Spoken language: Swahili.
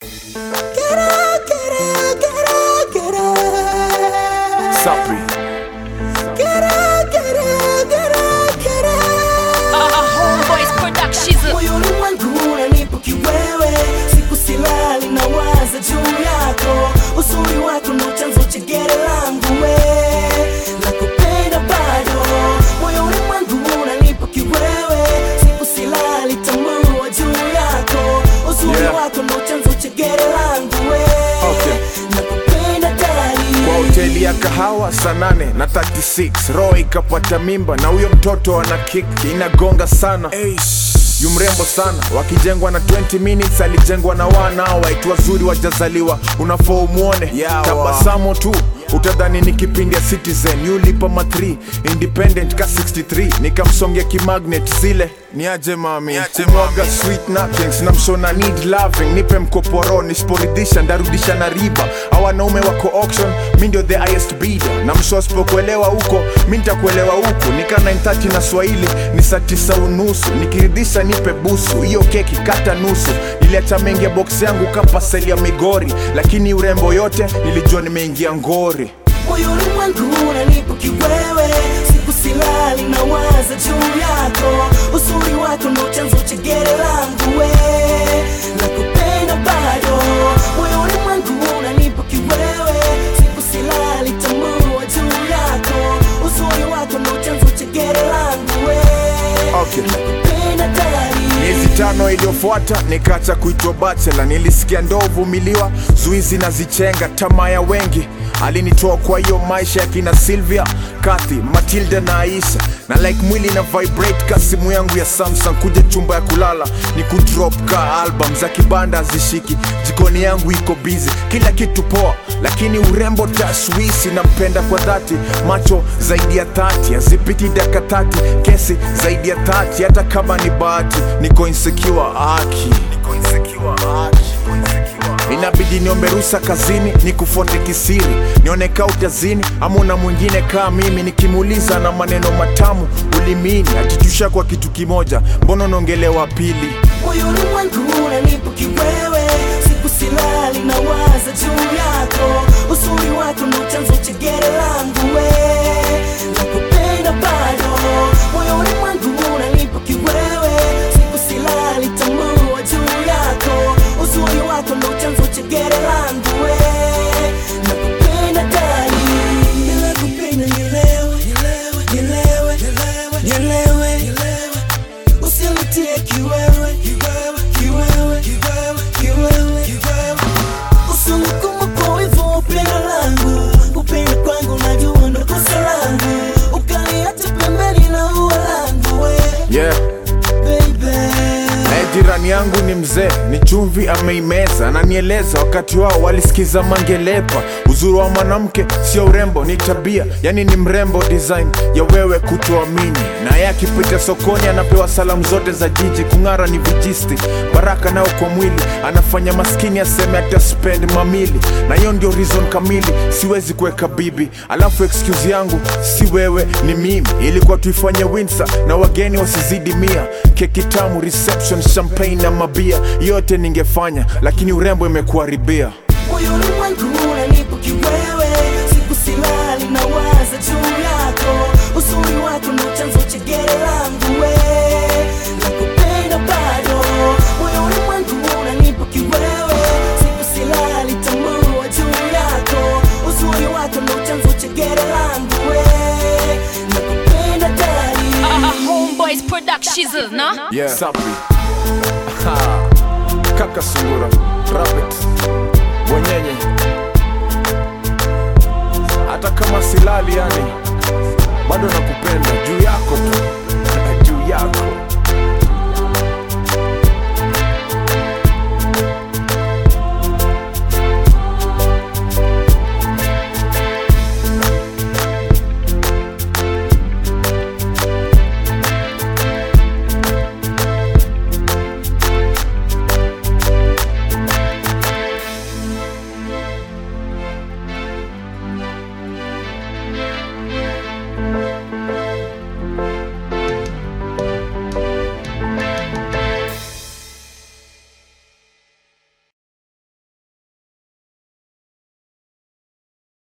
Sapri. Homeboys Productions. moyoni mwangu unanipa kiwewe siku silali na waza juu yako uzuri wako ndo chanzo cha gere langu we nakupenda bado moyoni mwangu unanipa kiwewe siku silali tambua juu yako uzuri Yeah. wako ndo chanzo cha gere langu we Okay. nakupenda dali kwa hoteli ya kahawa saa nane na 36 roho ikapata mimba na huyo mtoto ana kick inagonga sana yu mrembo sana wakijengwa na 20 minutes alijengwa na wana waitu wazuri wajazaliwa unafaa umwone tabasamu tu utadhani ni kipindi ya citizen yulipa ma 3 independent ka 63 nikamsongea kimagnet zile niaje mami kumwaga sweet nothings na mshona need loving nipe mkoporo nisiporidhisha ndarudisha na riba au wanaume wako auction mi ndio the highest bidder na msho asipokuelewa huko mi nitakuelewa huku nika 930 na swahili ni saa tisa unusu nikiridhisha nipe busu hiyo keki kata nusu niliacha mengi ya box yangu kapaseli ya migori lakini urembo yote nilijua nimeingia ngori moyoni mwangu unanipa kiwewe siku silali na waza juu yako uzuri wako ndo chanzo cha gere langu we nakupenda bado moyoni mwangu unanipa kiwewe siku silali tambua juu yako uzuri wako ndo chanzo cha gere langu we Okay. nakupenda dali miezi tano iliyofuata nikaacha kuitwa bachela nilisikia ndo uvumiliwa zuizi na zichenga tamaa ya wengi alinitoa kwa hiyo maisha ya kina silvia kathi matilda na aisha na like mwili na vibrate ka simu yangu ya samsung kuja chumba ya kulala ni kudrop ka album za kibanda hazishiki jikoni yangu iko busy kila kitu poa lakini urembo tashwishi nampenda kwa dhati macho zaidi ya thati hazipiti daka tati kesi zaidi ya thati hata kama ni bahati niko insecure aki niko insecure aki inabidi niombe rusa kazini nikufuate kisiri nioneka utazini ama una mwingine kaa mimi nikimuuliza na maneno matamu ulimini atitusha kwa kitu kimoja mbona unaongelewa pili moyoni mwangu unanipa kiwewe siku silali na waza juu yako uzuri wako ndo chanzo cha gere langu we nakupenda bado moyoni mwangu unanipa kiwewe siku silali tambua juu yako uzuri wako ndo chanzo cha gere langu we nakupenda dali nakupenda nielewe nielewe nielewe nielewe usinitie kiwewe kiwewe kiwewe kiwewe usinikuma kwa hivyo upendo langu upendo kwangu najua ndo kosa langu ukaniacha pembeni na ua langu we yeah baby naye jirani yangu ni mzee ni chumvi ameimeza ananieleza wakati wao walisikiza mangelepa uzuri wa mwanamke sio urembo ni tabia yani ni mrembo design ya wewe kutoamini naye akipita sokoni anapewa salamu zote za jiji kung'ara ni vijisti baraka nao kwa mwili anafanya maskini aseme ataspend mamili na hiyo ndio reason kamili siwezi kuweka bibi alafu excuse yangu si wewe ni mimi ilikuwa tuifanye winsa na wageni wasizidi mia keki tamu reception champagne na mabia yote ningefanya lakini urembo imekuharibia moyoni mwangu unanipa kiwewe siku silali na waza juu yako uzuri wako ndo chanzo cha gere langu we nakupenda bado moyoni mwangu unanipa kiwewe siku silali tambua juu yako uzuri wako ndo chanzo cha gere langu we nakupenda dali Homeboys Productions, no? yeah. Sapi. kaka sungura rabbit bwenyenye hata kama silali yani bado nakupenda juu yako tu juu yako